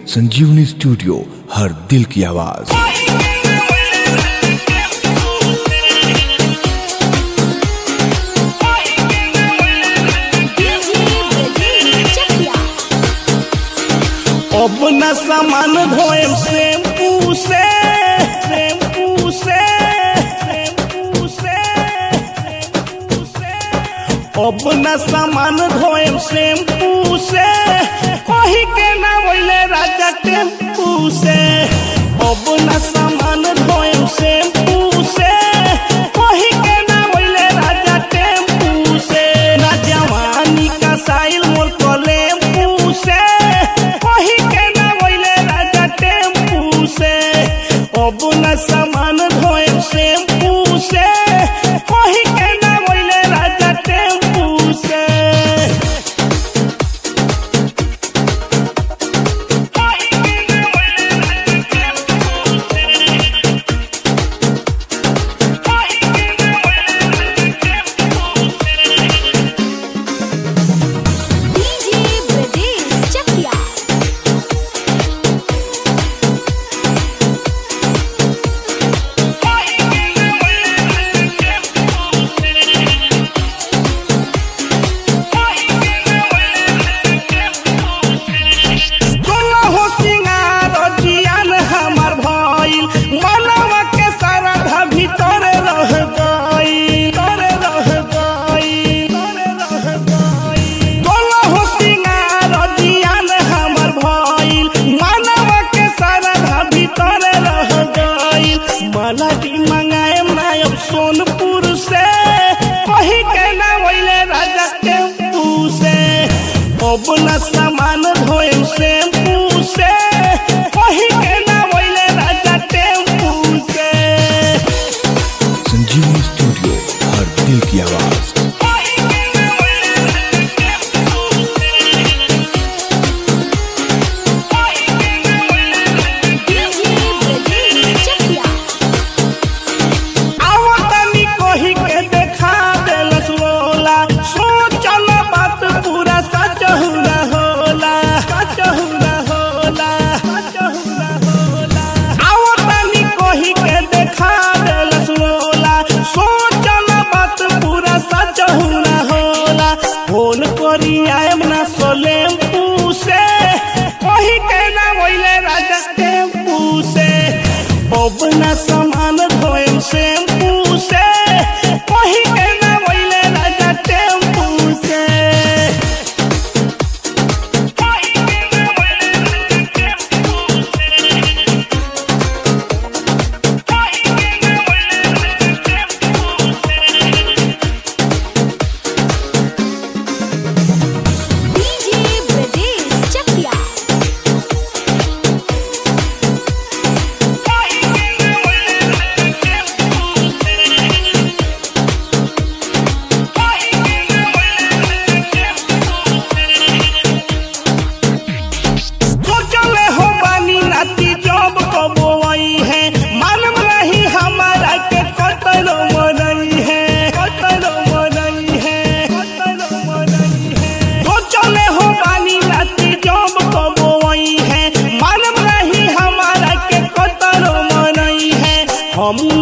संजीवनी स्टूडियो हर दिल की आवाज अब न सामान धोएम शैम्पू से शैम्पू से शैम्पू से शैम्पू से अब न सामान धोएम शैम्पू से कही के ना बोले राजा टेम्पू से अब न सामान धोएम शैम्पू से कही के ना बोले राजा टेम्पू से ना जवानी का साइल मोर कलेम्पू से कही के ना बोले राजा टेम्पू से अब न सामान धोएम शैम्पू से कही के ना बोले राजा टेम्पू से DJ Bradesh Chakia. सोना हो सिंगार जियान हमार भइल मनवा के सारा भीतर रह गई तोरे रह गई तोरे रह गई सोना हो सिंगार जियान हमार भइल मनवा के सारा भीतर रह गई मला की मंगाएम ना अब सोनपुर से कही के ना वैले राजा टेम्पू से अब न सामान धोएम शैम्पू से कही के ना वैले राजा टेम्पू से संजीवनी स्टूडियो हर दिल की आवाज DJ Bradesh Chakia. आवतनी कही के देखा देलस लोला सोचल बात पूरा सच हुला होला सच हुला होला सच हुला होला आवतनी कही के देखा देलस लोला सोचल बात पूरा सच हुला होला फोन करी आयम ना सोलेम से कही के ना वैले राजा टेम्पू से अब न सामान धोएम शैम्पू से कही के ना वैले राजा टेम्पू से DJ Bradesh Chakia. सोचले हो बानी नाती जब कबो आई है मालूम नहीं हमारा के कतलो मरई है कतलो मरई है कतलो मरई है सोचले हो बानी नाती जब कबो आई है मालूम नहीं हमारा के कतलो मरई है हम